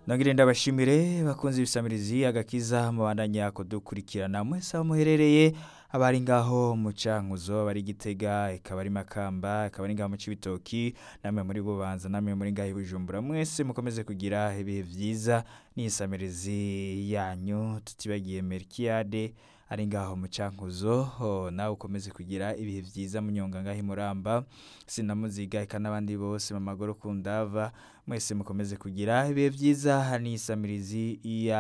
nongere ndabashimire bakunze ibisamirizi agakiza mubandanya kudukurikirana mwese aho muherereye abari ngaho mu cankuzo abari gitega ikaba ari makamba ikaba ari ngaho mu cibitoki namwe muri bubanza namwe muri ngaho i bujumbura mwese mukomeze kugira ibihe vyiza n'isamirizi yanyu tutibagiye merkiade ari ngaho mu cankuzo ho, nawe ukomeze kugira ibihe vyiza munyonga ngaho imuramba sinamuziga eka n'abandi bose mu magoro ku ndava mwese mukomeze kugira ibihe vyiza n'isamirizi ya